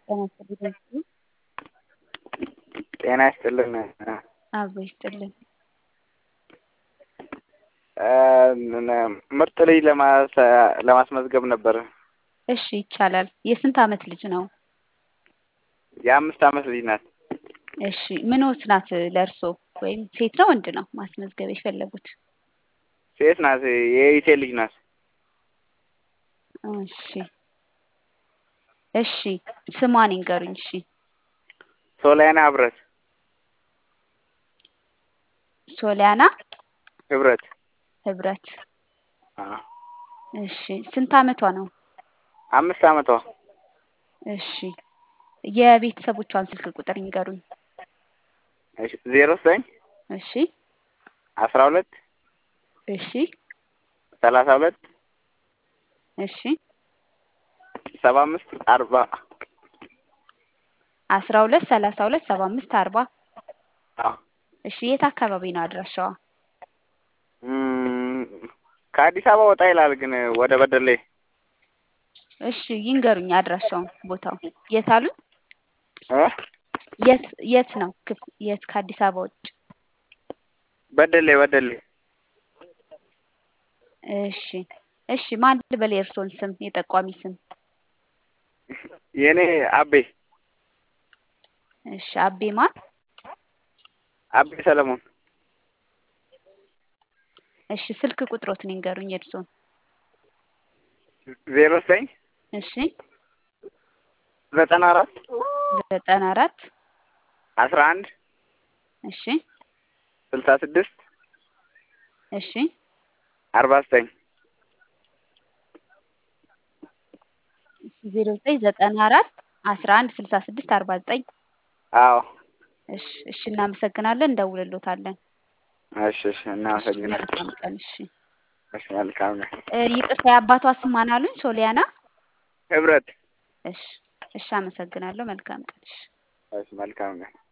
ጤና ይስጥልኝ። ጤና ይስጥልን። አብሮ ይስጥልን። ምርጥ ልጅ ለማስመዝገብ ነበር። እሺ ይቻላል። የስንት አመት ልጅ ነው? የአምስት አመት ልጅ ናት። እሺ ምንዎት ናት ለእርሶ? ወይም ሴት ነው ወንድ ነው ማስመዝገብ የፈለጉት? ሴት ናት። የኢቴ ልጅ ናት። እሺ እሺ ስሟን ይንገሩኝ። እሺ ሶሊያና ህብረት ሶሊያና ህብረት ህብረት። አዎ። እሺ ስንት አመቷ ነው? አምስት አመቷ። እሺ የቤተሰቦቿን ስልክ ቁጥር ይንገሩኝ። እሺ ዜሮ ዘጠኝ እሺ አስራ ሁለት እሺ ሰላሳ ሁለት እሺ ሰባ አምስት አርባ አስራ ሁለት ሰላሳ ሁለት ሰባ አምስት አርባ አዎ። እሺ የት አካባቢ ነው አድራሻዋ? እም፣ ከአዲስ አበባ ወጣ ይላል ግን ወደ በደሌ እሺ ይንገሩኝ አድራሻውን ቦታው የት አሉኝ? እ የት የት ነው ክፍ የት ከአዲስ አበባ ውጭ? በደሌ በደሌ እሺ እሺ ማን ልበል የእርስዎን ስም የጠቋሚ ስም? የኔ አቤ እሺ አቤ ማን? አቤ ሰለሞን እሺ ስልክ ቁጥሮትን ይንገሩኝ የእርስዎን? ዜሮ ዘጠኝ እሺ ዘጠና አራት ዘጠና አራት አስራ አንድ እሺ ስልሳ ስድስት እሺ አርባ ዘጠኝ ዜሮ ዘጠኝ ዘጠና አራት አስራ አንድ ስልሳ ስድስት አርባ ዘጠኝ አዎ። እሺ እሺ እናመሰግናለን እንደውልሎታለን። እሺ እሺ እናመሰግናለን። መልካም ቀን እሺ እሺ መልካም ነው። እ ይቅርታ የአባቷ ስም ማን አሉኝ? ሶሊያና ህብረት እሺ እሺ አመሰግናለሁ። መልካም ቀን እሺ እሺ መልካም ነው።